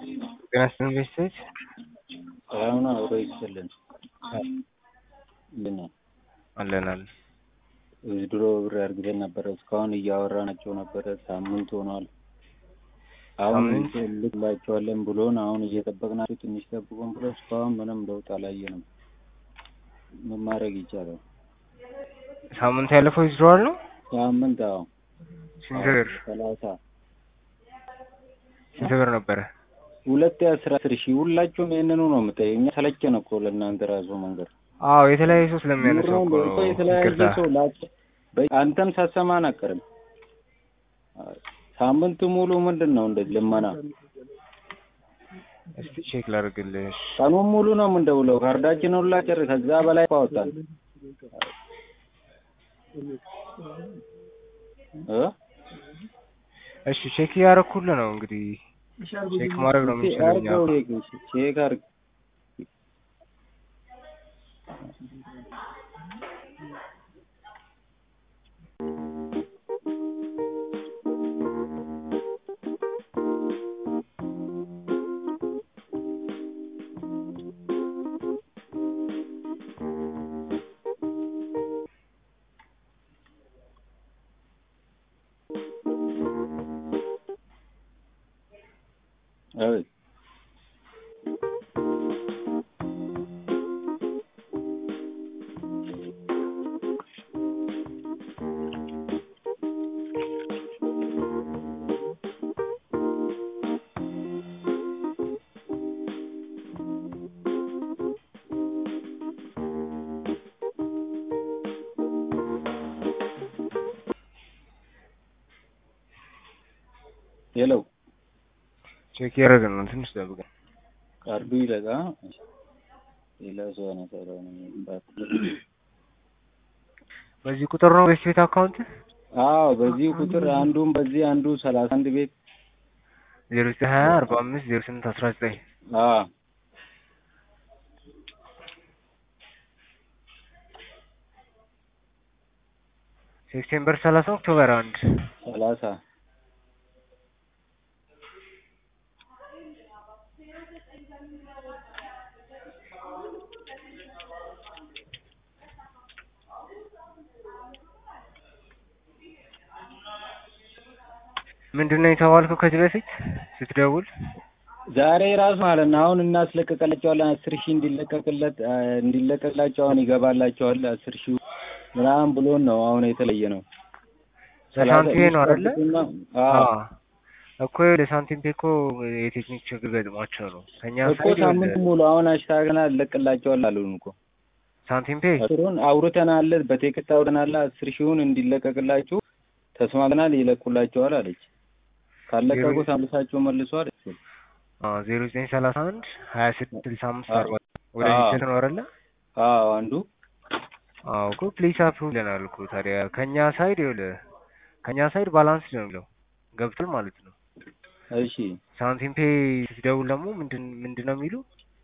ጤና ይስጥልኝ ቤተሰቦች ሰላም ነው አብሮ ይስጥልን ምን አለን አለን ድሮ ብር አርግተን ነበረ እስካሁን እያወራናቸው ነበረ ሳምንት ሆኗል አሁን ሳምንት? ልክላቸዋለን ብሎን አሁን እየጠበቅናቸው ትንሽ ጠብቁን ብሎ እስካሁን ምንም ለውጥ አላየንም ምን ማድረግ ይቻላል ሳምንት ያለፈው ይዝረዋል ነው ሳምንት አዎ ስንት ብር ሰላሳ ስንት ብር ነበረ ሁለት አስራ አስር ሺህ ሁላችሁም ይህንኑ ነው የምጠይቅ እኛ ሰለቸን እኮ ለእናንተ ራሱ መንገድ አዎ የተለያየ ሰው ስለሚያነሳው እኮ ነው የተለያየ ይቅርታ ሰው ላቸ- በ- አንተም ሳሰማን አቀርም ሳምንት ሙሉ ምንድን ነው እንደዚህ ልመና እስቲ ቼክ ላድርግልሽ ቀኑን ሙሉ ነው የምንደውለው ካርዳችን ሁላ ጭር ከዛ በላይ አወጣን እ እሺ ቼክ እያደረኩልህ ነው እንግዲህ ቼክ ማድረግ ነው የምንችለው እኛ አርገው ቼክ ቼክ አርግ አቤት ሄሎ ቼክ እያደረግን ነው ትንሽ ጠብቀን ካርዱ ይለቃ ሌላ ሰው ያነሳው በዚህ ቁጥር ነው ቤት ቤት አካውንት አዎ በዚህ ቁጥር አንዱም በዚህ አንዱ ሰላሳ አንድ ቤት ዜሮ ዘጠኝ ሀያ አርባ አምስት ዜሮ ስምንት አስራ ዘጠኝ አዎ ሴፕቴምበር ሰላሳ ኦክቶበር አንድ ሰላሳ ምንድን ነው የተባልከው ከዚህ በፊት ስትደውል ዛሬ ራሱ ማለት ነው አሁን እናስለቀቀላቸዋለን አስር ሺህ እንዲለቀቅለት አ፣ እንዲለቀቅላቸው አሁን ይገባላቸዋል አስር ሺህ ምናምን ብሎን ነው አሁን የተለየ ነው ለሳንቲሜ ነው አይደለ? አዎ አዎ እኮ ለሳንቲም ፔ እኮ የቴክኒክ ችግር ገጥሟቸው ነው ከኛ እኮ ሳይድ ሳምንት ሙሉ አሁን አሽታገና እንለቅላቸዋል አሉን እኮ ሳንቲም ፔ አስሩን አውርተናል በቴክስት አውርተናል አስር ሺውን እንዲለቀቅላችሁ ተስማምተናል ይለቁላቸዋል አለች ካለቀቁ ሳምሳቸው መልሶ አለች ዜሮ ዘጠኝ ሰላሳ አንድ ሀያ ስድስት ስልሳ አምስት አዎ። አርባ ወደዚህ አዎ። ስልክ ነው አይደለ? አዎ አንዱ አዎ እኮ ፕሊስ አፕሩቭ ይለናል እኮ ታዲያ ከኛ ሳይድ ይኸውልህ ከኛ ሳይድ ባላንስ ነው የሚለው ገብቷል ማለት ነው። እሺ ሳንቲም ፔ ስትደውል ደግሞ ምንድን ምንድን ነው የሚሉ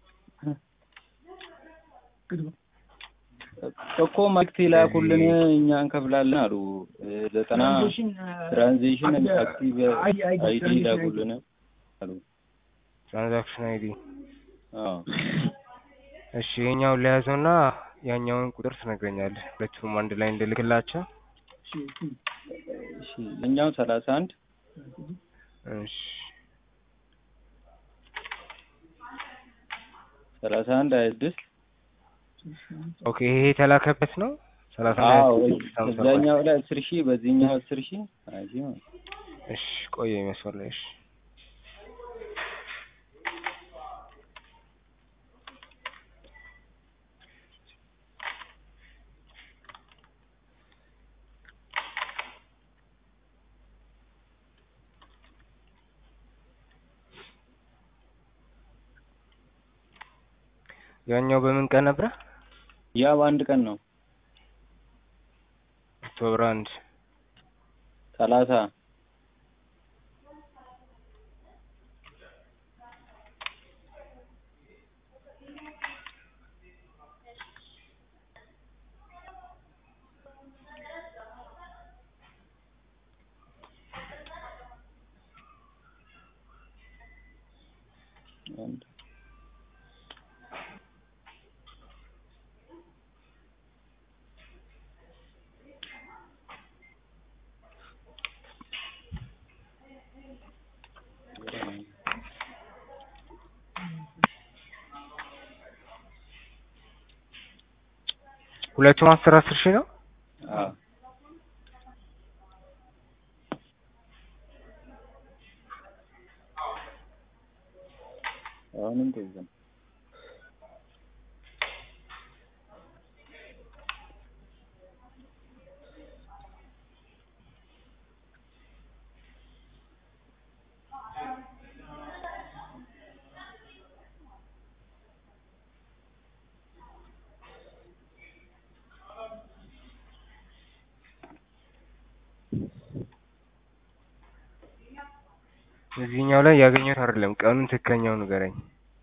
እኮ መልዕክት ይላኩልን እኛ እንከፍላለን አሉ እ፣ ዘጠና ትራንዚሽን አክቲቭ አይዲ ይላኩልን አሉ ትራንዛክሽን አይዲ አዎ እሺ የኛውን ለያዘውና ያኛውን ቁጥር ትነግረኛለህ ሁለቱም አንድ ላይ እንድልክላቸው እሺ እኛው ሰላሳ አንድ እሺ ሰላሳ አንድ ሀያ ስድስት ኦኬ ይሄ የተላከበት ነው ሰላሳ አንድ አዎ ሀያ ስድስት ሃምሳ ሰባት እዛኛው ላይ አስር ሺህ በዚህኛው አስር ሺህ ሀያ ሺህ ማለት ነው። እሺ ቆየ መስመር ላይ እሺ ያኛው በምን ቀን ነበረ? ያ በአንድ ቀን ነው ኦክቶበር አንድ ሰላሳ አንድ ሁለቱም አስር አስር ሺህ ነው። አዎ አሁንም እንደዛ ነው። እዚህኛው ላይ ያገኘሁት አይደለም። ቀኑን ትክክለኛው ንገረኝ።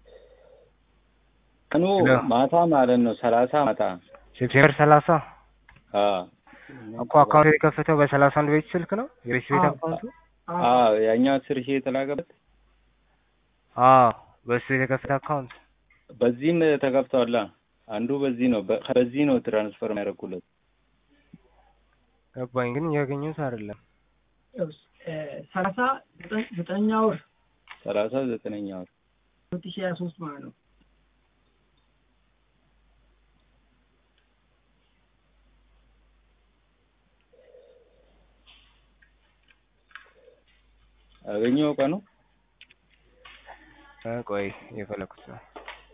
ቀኑ ሄሎ። ማታ ማለት ነው ሰላሳ ማታ ሴፕቴምበር ሰላሳ አዎ እኮ አካውንት የተከፈተው በሰላሳ አንድ ቤት ስልክ ነው የቤት ቤት አካውንቱ። አዎ ያኛው አስር ሺህ የተላከበት አዎ በሱ የተከፈተ አካውንት በዚህም ተከፍቷላ። አንዱ በዚህ ነው በ- በዚህ ነው ትራንስፈር የሚያደርጉለት ገባኝ፣ ግን ያገኘሁት አይደለም። ሰላሳ ዘጠነኛ ወር ሰላሳ ዘጠነኛ ወር ሁለት ሺህ ሀያ ሶስት ማለት ነው። አገኘው ቀኑ እ ቆይ የፈለኩት ነው።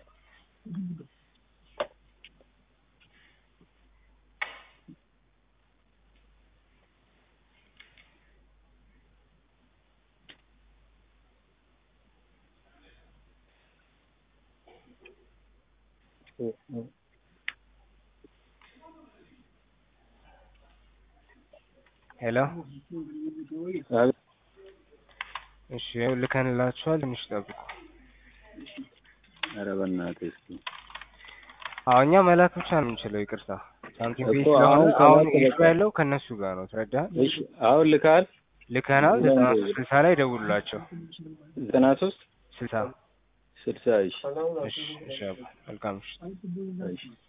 ሄሎ፣ አቤት። እሺ ይኸው ልከንላችኋል። ትንሽ ጠብቁ። ኧረ በእናትህ እስኪ አዎ እኛ መላክ ብቻ ነው የምንችለው። ይቅርታ ሳንቲም እኮ ቤት ስለሆነ አሁን አሁን ከላክ ኢሹ በቃ- ያለው ከእነሱ ጋር ነው። ትረዳህ? እሺ አሁን ልካል ልከናል። ዘጠና ሶስት ስልሳ ላይ ደውሉላቸው። ዘጠና ሶስት ስልሳ ስልሳ እሺ እሺ፣ እሺ አባ፣ መልካም ምሽት። እሺ